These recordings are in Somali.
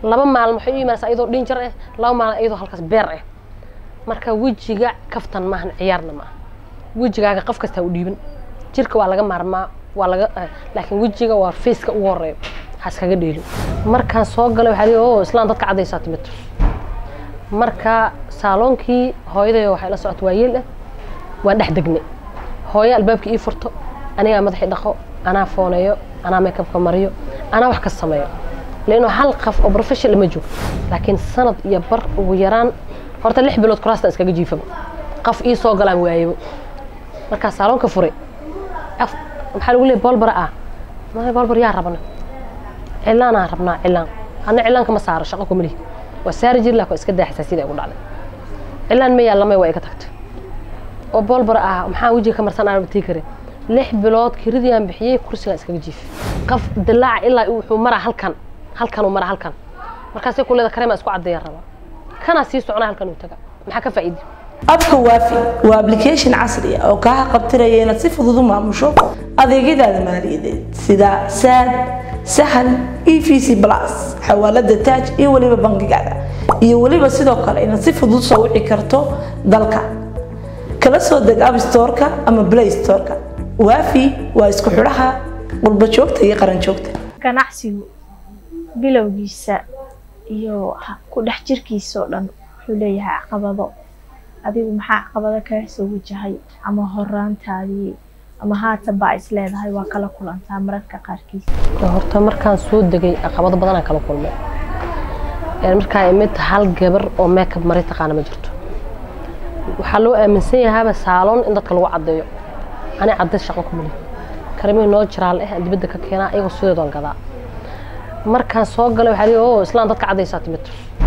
laba maalin waxay u imaanaysaa iyadoo dhinjar ah laba maalin iyadoo halkaas beer ah marka wejiga kaftan maahan ciyaarna maaha wejigaaga qof kastaa u dhiiban jirka waa laga maarmaa waa laga laakiin wejiga waa faceka ugu horeeyo haskaga dheelin markaan soo galay waxaa lii o islaan dadka caddaysaa timid marka saaloonkii hooyaday waxay la socota waa yeel ah waan dhex degnay hooyo albaabka ii furto anigaa madaxii dhaqo anaa fooneeyo anaa makeupka mariyo anaa wax ka sameeyo leano hal qof oo professional ma joogto laakiin sanad iyo bar ugu yaraan horta lix bilood kuraastan iskaga jiifaba qof ii soo galaan waayebo markaa saaloonka furay maxaa lagu leeyay boolbara ah ma boolbar yaa rabana cilaanaa rabnaa cilaan ana cilaanka ma saaro shaqo kuma lihi waa saari jiri laakin iska daaxisaa sida igu dhacday cilaan ma yaallamay waa iga tagtay oo boolbara ah maxaa wejiga ka marsan aan tii karin lix bilood kiridii aan bixiyey kursigaan iskaga jiifay qof dilaaca ilaa wuxuu maraa halkan halkan uu maraa halkan markaasay kuleeda kareema isku caddeeya rabaa kanaa sii soconaa halkan uu taga maxaa ka faa'iidi abka waafi waa application casri ah oo kaa qabtiraya inaad si fudud u maamusho adeegyadaada maaliyadeed sida saad sahal e v c plus xawaalada taaj iyo weliba bangigaada iyo weliba sidoo kale inaad si fudud soo wici karto dalka kala soo deg abstoreka ama play storeka waafi waa isku xidhaha qurba joogta iyo qaran joogta ganacsigu bilowgiisa iyo ku dhex jirkiisa oo dhan wuxuu leeyahay caqabado adigu maxaa caqabado kaga soo wajahay ama horaantaadii ama haatan baa is leedahay waa kala kulantaa mararka qaarkiis horta markaan soo degay caqabado badanaan kala kulmay markaa imid hal gabar oo makeup mari taqaana ma jirto waxaa loo aaminsan yahaaba saaloon in dadka lagu caddeeyo ani caddays shaqo kuma lihi karimihii noo jiraal eh aan dibadda ka keenaa iyagoo sideedoon gadaa markaan soo galay waxaa lii o islaan dadka caddaysaa timid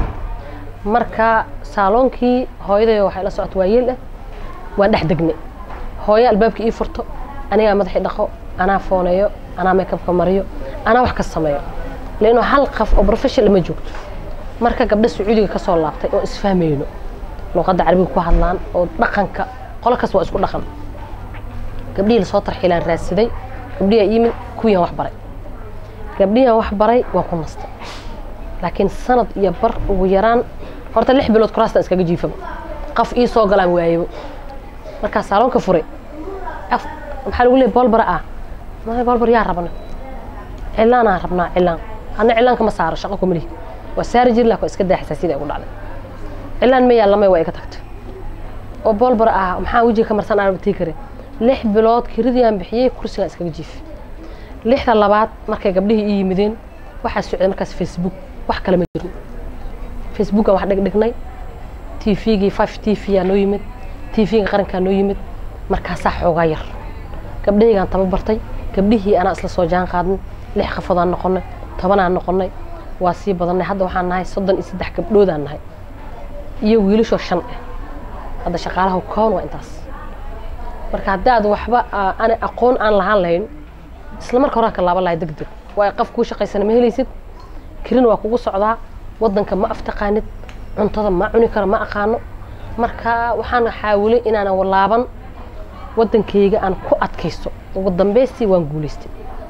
marka saaloonkii hooyaday waxay la socota waa yeel ah waan dhex degnay hooyo albaabka ii furto anigaa madaxii dhaqo anaa fooneeyo anaa makeupka mariyo anaa wax ka sameeyo leano hal qof oo professional ma joogto marka gabdha sacuudiga ka soo laabtay oo isfahmayno luuqadda carabiga ku hadlaan oo dhaqanka qolo kas waa isku dhaqan gabdhihii lasoo tarxiilaan raadsaday gabdhihaa yimid kuwiiaan wax baray gabdhihaan wax baray waa ku nastay laakiin sanad iyo bar ugu yaraan horta lix bilood kuraastan iskaga jiifaba qof ii soo galaan waayebo markaa saaloonka furay maxaa lagu leeyay boolbara ah ma boolbar yaa rabana cilaanaa rabnaa cilaan ana cilaanka ma saaro shaqo kuma lihi waa saari jiri laakin iska daaxisaa sida igu dhacday cilaan ma yaallamay waa iga tagtay oo boolbara ah maxaa wejiga ka marsan aan tii karin lix bilood kiridii aan bixiyey kursigaan iskaga jiifay lixda labaad markay gabdhihii ii yimideen waxaa socday markaas facebook wax kale ma jirin facebookan wax dhigdhignay tvgii five t v aa noo yimid tvga qarankaa noo yimid markaasaa xoogaa yar gabdhahaygaan tababartay gabdhihii anaa isla soo jaan qaadnay lix qafodaan noqonay tobanaan noqonay waa sii badannay hadda waxaan nahay soddon iyo saddex gabdhoodaan nahay iyo wiilashoo shan ah hadda shaqaalaha koon waa intaas marka haddaad waxba ana aqoon aan lahaan lahayn isla marka horaa ka laaban lahay deg deg waa qof kuu shaqaysana ma helaysid kirin waa kugu socdaa waddanka ma aftaqaanid cuntada ma cuni karo ma aqaano marka waxaan xaawilay inaanan laaban waddankayga aan ku adkaysto ugu dambaystii waan guulaystay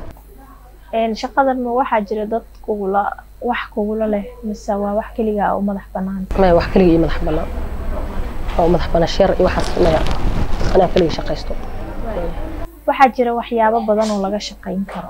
shaqadan ma waxaa jira dad kugula wax kugula leh mise waa wax keligaa oo madax bannaan maya wax keliga iyo madax bannaan oo madax bannaan sheer iyo waxaas maya anaa keliga shaqaysto waxaa jira waxyaabo badan oo laga shaqayn karo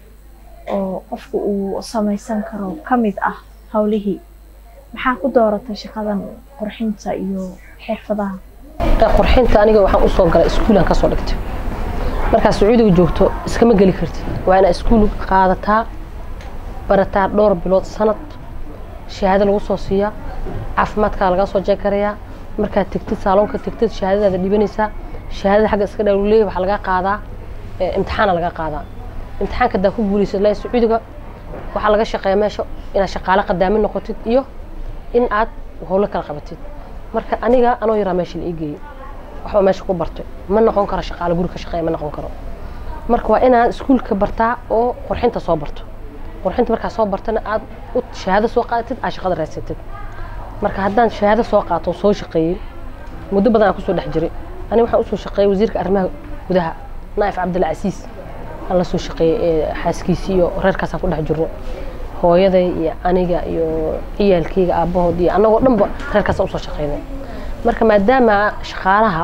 oo qofku uu samaysan karo ka mid ah howlihii maxaa ku dooratay shaqadan qurxinta iyo xirfadaha qurxinta aniga waxaan usoo galay iskuulaan kasoo dhigtay markaa sacuudiga joogto iskama geli kartid waa inaa iskuul qaadataa barataa dhowr bilood sanad shahaado lagu soo siiyaa caafimaadkaa laga soo jeekarayaa markaad tegtid saaloonka tegtid shahaadadaada dhibanaysaa shahaadada xagga iska dhawleey waxaa laga qaadaa imtixaana laga qaadaa imtixaanka hadaa ku guulaysid laa sacuudiga waxaa laga shaqeeya meesha inaad shaqaale qadaamin noqotid iyo in aad howlo kala qabatid marka aniga anoo yaraa meesha la ii geeyey waxba meesha ku bartay ma noqon karo shaqaale guri ka shaqeeya ma noqon karo marka waa inaad iskuulka bartaa oo qurxinta soo barto qurxinta markaa soo bartana aad u shahaado soo qaadatid aad shaqada raadsatid marka haddaan shahaado soo qaato soo shaqeeyey muddo badan aan kusoo dhex jiray aniga waxaan usoo shaqeeyey wasiirka arrimaha gudaha naa'if cabdilla casiis aan la soo shaqeeyey xaaskiisii iyo reerkaasaan ku dhex jirno hooyaday iyo aniga iyo ciyaalkayga aabbahood iyo annagoo dhanba reerkaasa usoo shaqaynay marka maadaama shaqaalaha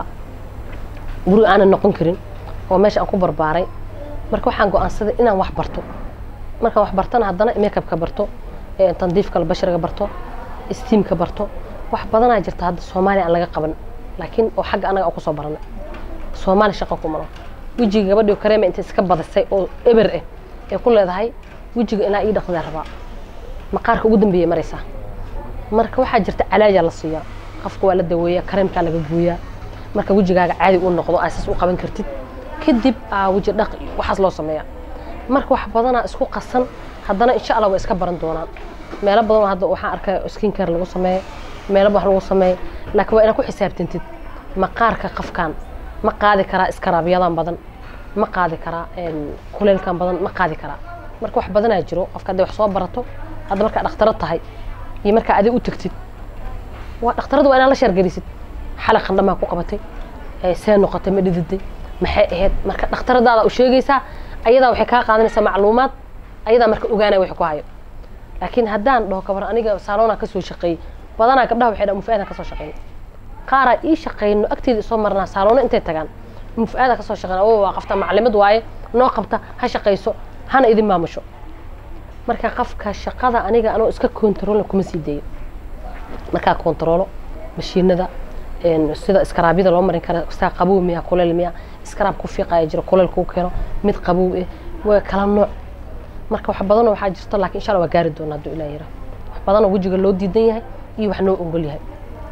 guriga aanan noqon karin oo meesha aan ku barbaaray marka waxaan go-aansaday inaan wax barto markaan wax bartana haddana makeupka barto tandiifka bashariga barto steamka barto wax badanaa jirta hadda soomaaliya aan laga qaban laakiin oo xagga anaga aan kusoo baranay soomaali shaqo ku malo wejiga gabadhii kareema intay iska badisay oo eber ah ee ku leedahay wejiga ilaa ii dhaqdaa rabaa maqaarka ugu dambeeya maraysaa marka waxaa jirta calaaja la siiyaa qofka waa la daweeyaa kareemkaa laga gooyaa marka wejigaaga caadi u noqdo aasas u qaban kartid kadib aa weji dhaq waxaas loo sameeyaa marka wax badanaa isku qasan haddana insha allah way iska baran doonaan meelo badan hadda waxaan arkaya skin care lagu sameeyo meelo wax lagu sameeyo laakiin waa inaad ku xisaabtantid maqaarka qofkan ma qaadi karaa iskaraabiyadan badan ma qaadi karaa kuleelkan badan ma qaadi karaa marka wax badanaa jiro qofka hadday wax soo barato hadda markaa dhakhtaro tahay iyo markaa adig u tagtid waa dhakhtaradu waa inaad la sheergelisid xalaq qandhamaa ku qabatay see noqotay ma dhididay maxay ahayd marka dhakhtaradaada u sheegaysaa ayadaa waxay kaa qaadanaysaa macluumaad ayadaa marka ogaanaya wax ku hayo laakiin haddaan dhaho kabar aniga saaloonaa kasoo shaqeeyey badanaa gabdhaha waxay dhaha mufu-aadaan kasoo shaqeyn qaaraa ii shaqeyno agteeda isoo marnaa saaloono intay tagaan mufu-aada kasoo shaqeyn oo waa qafta maclimad waaye noo qabta ha shaqayso hana idin maamusho marka qofka shaqada aniga anoo iska kontaroolna kuma sii dayo markaa kontaroolo mashiinada sida iskaraabyada loo marin kara saa qabow miya kuleel miya iskaraab ku fiiqaya jiro kuleel kuu keeno mid qabow eh waa kala nooc marka wax badanoo waxaa jirto laakiin insha allah waa gaari doona hadduu ilaah yira wax badanoo wejiga loo diidan yahay iyo wax noo ogol yahay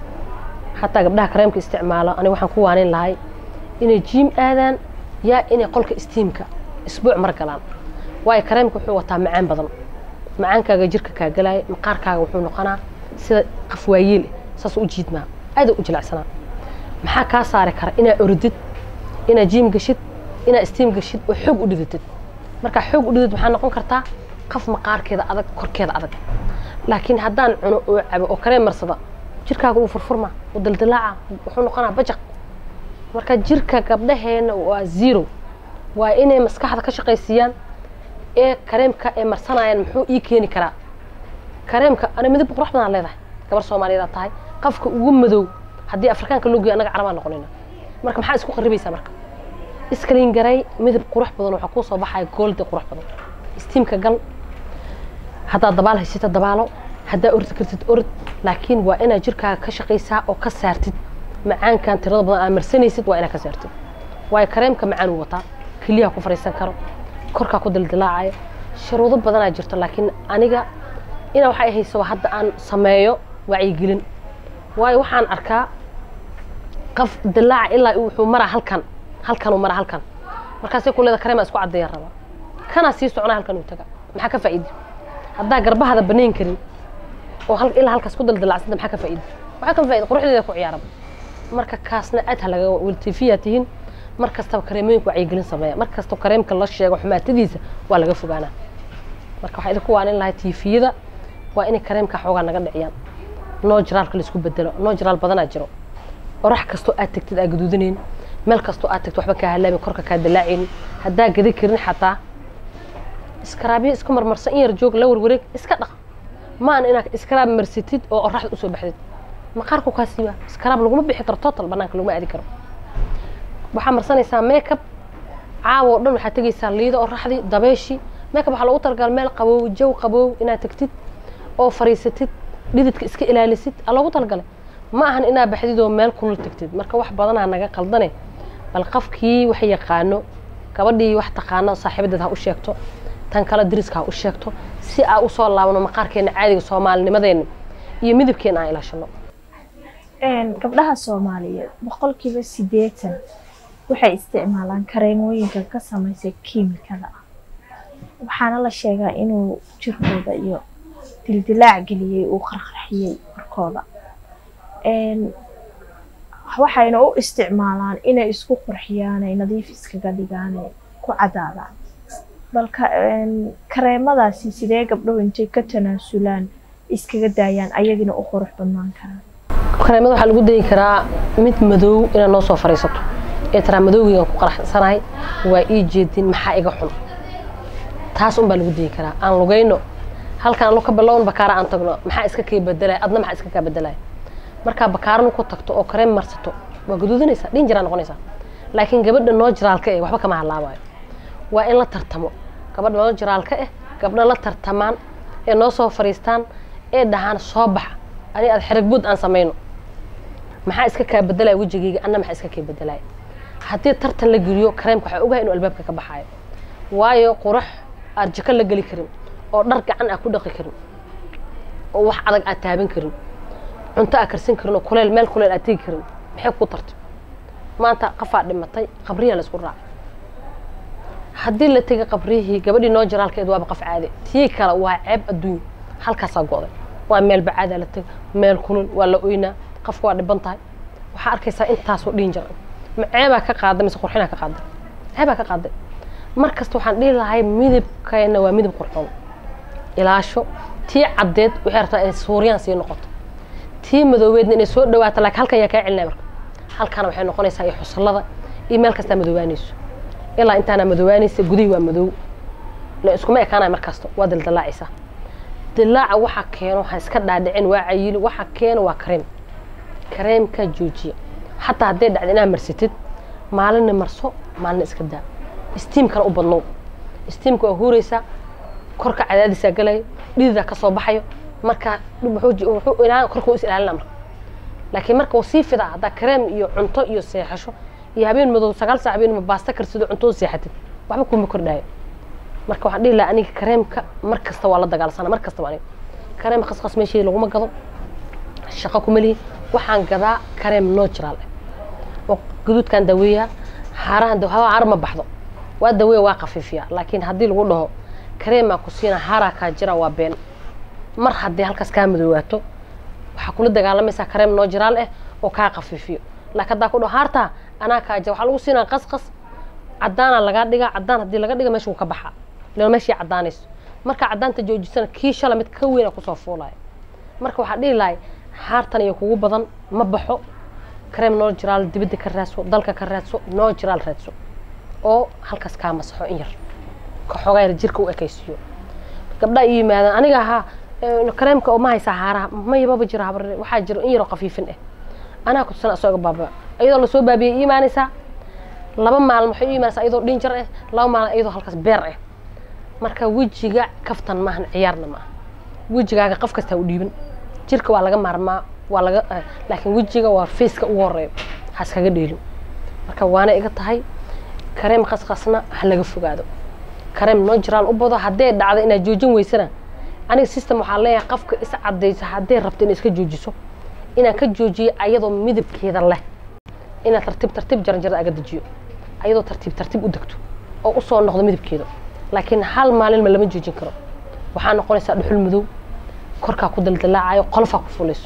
xataa gabdhaha kareemka isticmaalo aniga waxaan ku waanin lahay inay jiim aadaan yaa inay qolka istiimka isbuuc mar galaan waayo kareemka wuxuu wataa macaan badan macaankaaga jirka kaa galaya maqaarkaaga wuxuu noqonaa sida qaf waayeel saas u jiidmaa aada u jilacsanaa maxaa kaa saari kara inaa orodid inaa jiim gashid inaa istiim gashid oo xoog u dhidatid markaa xoog u dhidid waxaa noqon kartaa qaf maqaarkeeda adag korkeeda adag laakiin haddaan cuno oo cabo oo kareem marsada jirkaaga uu furfurma oo daldalaaca wuxuu noqonaa bajaq marka jirka gabdhaheena waa zero waa inay maskaxda ka shaqaysiiyaan ee kareemka ee marsanayaan muxuu ii keeni karaa kareemka ana midab qurux badan leedahay gabar soomaaliyeed tahay qafka ugu madow haddii afrikaanka loo geeyo anaga carabaa noqonayna marka maxaa isku qaribaysaa marka iskaliin garay midab qurux badan waxaa kuu soo baxaya gooldi qurux badan istiimka gal haddaad dabaal haysata dabaalo haddaa ordi kartid orod laakiin waa inaad jirkaaga ka shaqaysaa oo ka saartid macaankan tirada badan aad marsanaysid waa inaad ka saartid waayo kareemka macaan uu wataa keliyaha ku fariisan karo korkaa ku daldalaacaya shuruudo badanaa jirto laakiin aniga inaa waxay haysaba hadda aan sameeyo wacyigelin waayo waxaan arkaa qof dilaaca ilaa wuxuu maraa halkan halkanuu maraa halkan markaasay ku leeda kareemaa isku caddeeya rabaa kanaa sii socnaa halkan uu taga maxaa ka faa'iidi haddaa garbahada banayn karin oo hal ilaa halkaas ku daldalacsanta maxaa ka faa'iidi waxaa ka faa'iidi quruxdeeda ku ciyaaraba marka kaasna aad ha laga wiltifiyaa tihiin mar kastaba kareemooyinku wacyigelin sameeya mar kastaba kareemka la sheego xumaatadiisa waa laga fogaanaa marka waxaa idinku waanin lahay tiifiyada waa inay kareemka xoogaa naga dhiciyaan noo jiraalka laisku bedelo noo jiraal badanaa jiro orax kastoo aad tagtid aa gaduudanayn meel kastoo aad tagtid waxba kaa halaabin korka kaa dalaacaynin haddaa gada karin xataa iskaraabiyo iska marmarsan in yar joog la warwareeg iska dhaq maana inaad iskaraab marsatid oo oraxda usoo baxdid maqaarku kaa siiba iskaraab laguma bixi karo total banaanka laguma aadi karo waxaa marsanaysaa makeup caawa oo dhan waxaad tegaysaa liido oraxdii dabeeshii makeup waxaa loogu talagalay meel qaboow jaw qaboow inaad tagtid oo fariisatid dhididka iska ilaalisid aa loogu talagalay ma ahan inaa baxdid oo meel kulul tagtid marka wax badanaa naga qaldane bal qofkii wax yaqaano gabadhii wax taqaano saaxiibadeed ha u sheegto tan kale dariska ha u sheegto si aa usoo laabno maqaarkeena caadiga soomaalinimadeena iyo midabkeena aan ilaashano gabdhaha soomaaliyeed boqolkiiba sideetan waxay isticmaalaan kareemooyinka ka samaysa kiimikada ah waxaana la sheegaa inuu jirkooda iyo dildilaac geliyey uu qarqarxiyey korkooda waxayna u isticmaalaan inay isku qurxiyaan ay nadiif iskaga dhigaan ay ku cadaadaan balka kareemadaasi sidee gabdhahu intay ka tanaasulaan iskaga daayaan ayagina u qurux badnaan karaan kareemada waxaa lagu dayi karaa mid madow inaad noo soo fariisato ee taraa madowgeygan ku qaraxsanahay waa ii jeedin maxaa iga xun taas unbaa lagu dayi karaa aan lugayno halkan anu ka bilown bakaara aan tagno maxaa iska kaa bedelaya adna maxaa iska kaa bedelaya markaa bakaarana ku tagto oo kareem marsato waa gaduudinaysaa dhin jiraa noqonaysaa laakiin gabadha noo jiraalka eh waxba kama halaabayo waa in la tartamo gabadha noo jiraalka eh gabdha la tartamaan ee noo soo fariistaan ee dhahaan soo baxa ani aad xerag buud aan samayno maxaa iska kaa bedelaya wejigayga anna maxaa iska kaa bedelaya haddii tartan la geliyo kareemka waxaa ogahay inuu albaabka ka baxaayo waayo qurax aad jiko la geli karin oo dhar gacan aad ku dhaqi karin oo wax adag aad taaban karin cunto aad karsan karin oo kuleel meel kuleel aad tegi karin maxay ku tartay maanta qafaa dhimatay qabriyaa la isku raacay haddii la tegay qabriyihii gabadhii noo jiraalkeed waaba qaf caade tii kale waa ceeb adduunya halkaasaa go'day waa meel bacaadaa la tegay meel kulul waa la oynaa qafka waa dhiban tahay waxaa arkaysaa intaasoo dhiin jira ma ceebaa ka qaaday mise qurxinaa ka qaaday ceebaa ka qaaday mar kasta waxaan dhihi lahay midabkeena waa midab qurxoon ilaasho tii caddeed waxay rabtaa inay suuriyaan sii noqoto tii madoobeedna inay soo dhawaato laakiin halkan yaa kaa celinaya marka halkana waxay noqonaysaa iyo xusullada iyo meel kastaa madoobaanayso ilaa intaana madoobaanaysa gudihii waa madoow la iskuma ekaanaya mar kasta waa dildalaacaysaa dilaaca waxa keeno ha iska dhaadhicin waa cayili waxa keeno waa kareem kareemka joojiya xataa hadday dhacda inaad marsatid maalinna marso maalina iska daa istiimkana u badnow istiimka waa huuraysaa korka cadaadisaa galayo dhididaa ka soo baxayo marka korka is ilaalina marka laakiin marka uu sii fidaa haddaa kareem iyo cunto iyo seexasho iyo habeen madow sagaal saac habeen baasta karsido cunto u seexatid waxba kuma kordhaayo marka waxaan dhihi lahaa aniga kareemka mar kasta waa la dagaalsana mar kasta aniga kareem khaskhas meeshii laguma gado shaqo kuma lihi waxaan gadaa kareem natural ah oo gaduudkaan daweeyaa haarahan haar ma baxdo waa daweeya waa khafiifiyaa laakiin haddii lagu dhaho kareemaa ku siina haaraa kaa jira waa been mar haddii halkaas kaa madoowaato waxaa kula dagaalamaysaa kareem natural ah oo kaa khafiifiyo laakiin haddaa ku dhaho haartaa anaa kaa jira waxaa lagu siinaa qasqas cadaana lagaa dhigaa cadaan haddii laga dhiga meesha wuu ka baxaa lana meeshii cadaanayso markaa cadaanta joojisana kii shala mid ka weyna kusoo fuulaya marka waxaa dhihi lahay haartan iyo kugu badan ma baxo kareem natural dibadda ka raadso dalka ka raadso natural raadso oo halkaas kaa masaxo in yar ka xoogaa yar jirka u ekaysiiyo gabdhaa ii yimaadaan aniga ahaa kareemka oo ma haysaa haaraha mayababa jira habarre waxaa jiro in yaroo khafiifin ah anaa kutusana asoo iga baaba iyadoo lasoo baabiyay ii imaanaysaa laba maalin waxay u imaanaysaa iyadoo dhinjar ah laba maalin iyadoo halkaas beer ah marka wejiga kaftan maahan ciyaarna maaha wejigaaga qof kastaa u dhiiban jirka waa laga maarmaa waa laga laakiin wejiga waa faceka ugu horeeyo ha iskaga dheelin marka waana iga tahay kareem khaskhasna ha laga fogaado kareem natural u bado hadday dhacdo inaad joojin weysana aniga system waxaa leeyahay qofka is cadayso hadday rabto inay iska joojiso inaan ka joojiyo ayadoo midabkeeda leh inaad tartiib tartiib jaranjarada aga dejiyo ayadoo tartiib tartiib u degto oo usoo noqdo midabkeeda laakiin hal maalinma lama joojin karo waxaa noqonaysaa dhuxul madow korkaa ku daldalaacayo qolofaa ku fulayso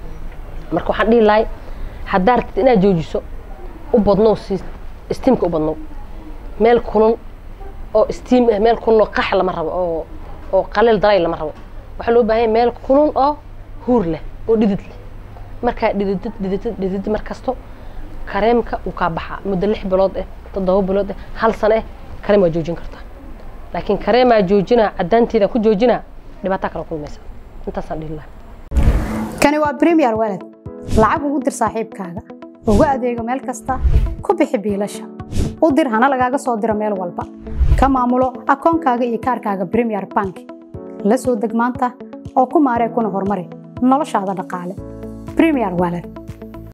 marka waxaan dhihi lahay haddaa rabtid inaad joojiso u badnow si istiimka u badnow meel kulul oo istiim ah meel kulul oo qax lama rabo oo oo qaleel daray lama rabo waxaa loo baahanya meel kulul oo huur leh oo dhidid leh markaa dhididid dhididid dhididid mar kasto kareemka uu kaa baxaa muddo lix bilood ah toddoba bilood ah hal sano ah kareem waa joojin kartaa laakiin kareemaa joojinaa cadaanteeda ku joojinaa dhibaataa kala kulmaysa intaasaan dhihi lahaa kani waa premier walad lacag ugu dir saaxiibkaaga ugu adeego meel kasta ku bixi biilasha u dir hana lagaaga soo diro meel walba ka maamulo akoonkaaga iyo kaarkaaga premier bank la soo deg maanta oo ku maaree kuna horumari noloshaada dhaqaale premier walad